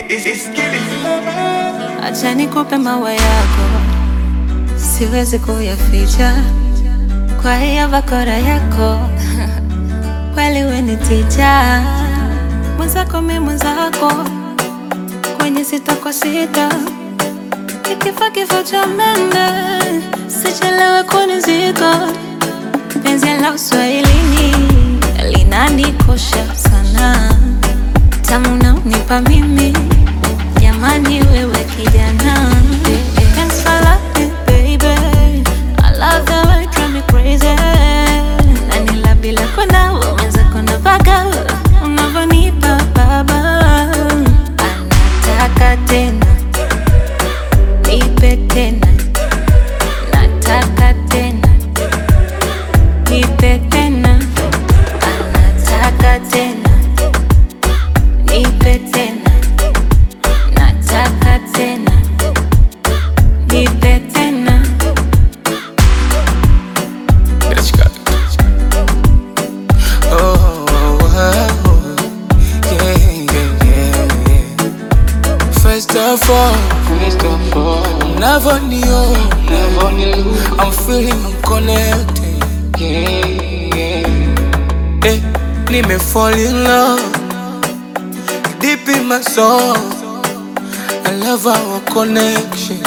Acha nikupe maua yako, siwezi kuyaficha kwa hiyo bakora yako kweli we ni ticha mwenzako, mi mwenzako kwenye sita kwa sita, ikifa kifo cha mende, sichelewe kunizika. Penzi la uswahilini linanikosha sana, tamu na unipa mimi jamani, wewe kijana Thanks for loving, baby. I love the way you drive me crazy. Na nila bila kwenda wenzako na vaga unavyonipa baba, anataka tena nipe tena, nataka tena nipe tena, anataka tena nipe tena, nataka tena nipe tena. Bitch, Oh, oh, oh, yeah, yeah, yeah, yeah. First of all, First of all, unavyoniona never knew. I'm feeling I'm connected Yeah, yeah. eh, nime fall in love deep in my soul I love our connection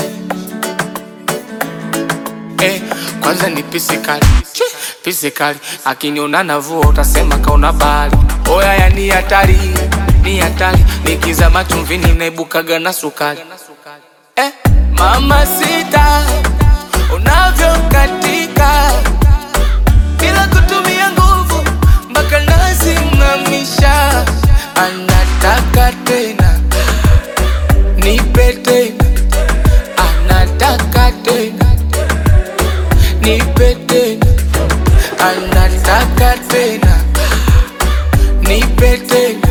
eh, kwanza ni pisikali pisikali akiniona navua utasema kaona bahari oya ya ni hatari ni hatari nikizama chumvini naibukaga na sukari eh, mama sita unavyokatika bila kutumia nguvu mpaka nasimamisha, anataka tena nipe tena, anataka tena nipe tena, anataka tena nipe tena,